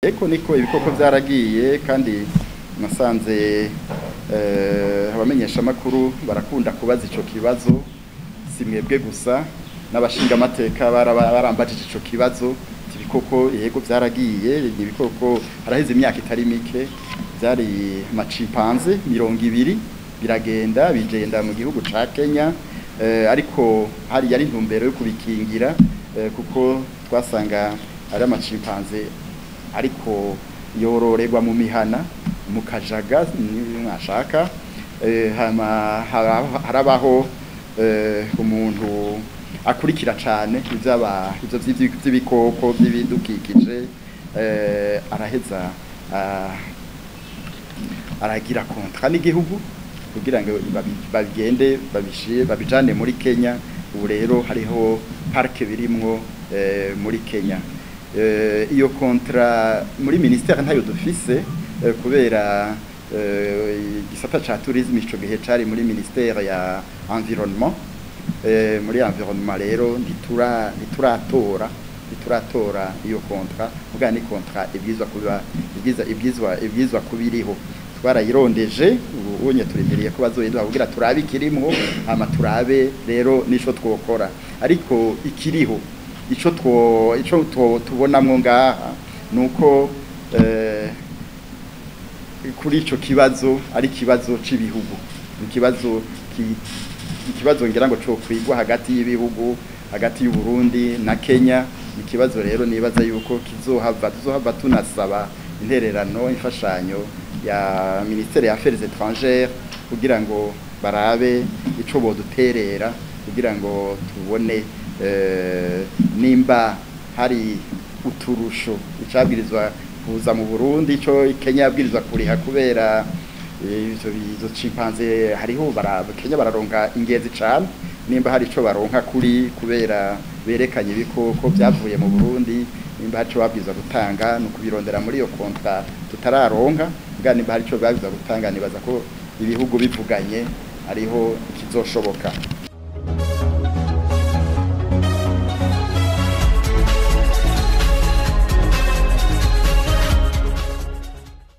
eko niko ibikoko byaragiye kandi nasanze eh, abamenyeshamakuru barakunda kubaza ico kibazo si mwebwe gusa n'abashingamateka baraba- barambajije ico kibazo ati ibikoko yego byaragiye ni ibikoko haraheze imyaka itari mike byari macimpanze mirongo ibiri biragenda bigenda mu gihugu ca Kenya eh, ariko hari yari intumbero yo kubikingira eh, kuko twasanga ari amacimpanze ariko yororerwa mu mihana mu kajaga ni mwashaka eh, hama hara- harabaho eh, umuntu akurikira cane ivy'aba ivyo vy'ivyi- vy'ibikoko by'ibidukikije eh, araheza ah, aragira kontra n'igihugu kugira ngo babi- bagende babishire babijane muri Kenya ubu rero hariho parke birimwo eh, muri Kenya eh, iyo kontra muri ministère ntayo dufise eh, kubera eh, igisata ca tourisme ico gihe cari muri ministère ya environnement eh, muri environnement rero ntitura ntituratora ntituratora iyo kontra muga ni kontra ibwizwa kuba ibwiza ibwizwa ibwizwa kubiriho twarayirondeje ubu unye turindiriye ko bazoyiduha kugira turabe ikirimwo hama turabe rero nico twokora ariko ikiriho ico two ico two- tubonamwo ngaha nuko eh, kuri ico kibazo ari ikibazo c'ibihugu ikibazo ki- ikibazo ngira ngo cyo kwigwa hagati y'ibihugu hagati y'u Burundi na Kenya ikibazo rero nibaza yuko kizohava tuzohava tunasaba intererano imfashanyo ya ministere ya affaires étrangères kugira ngo barabe ico boduterera kugira ngo tubone eh, nimba hari uturusho icabwirizwa kuza mu Burundi ico Kenya yabwirizwa kuriha kubera ivyo bizo chimpanze hariho bara Kenya bararonka ingezi cane nimba hari ico baronka kuri kubera berekanye ibikoko byavuye mu Burundi nimba hari ico babwiza gutanga no kubirondera muri iyo kontra tutararonka bwa nimba hari ico babwiza gutanga nibaza ko ibihugu bivuganye hariho ikizoshoboka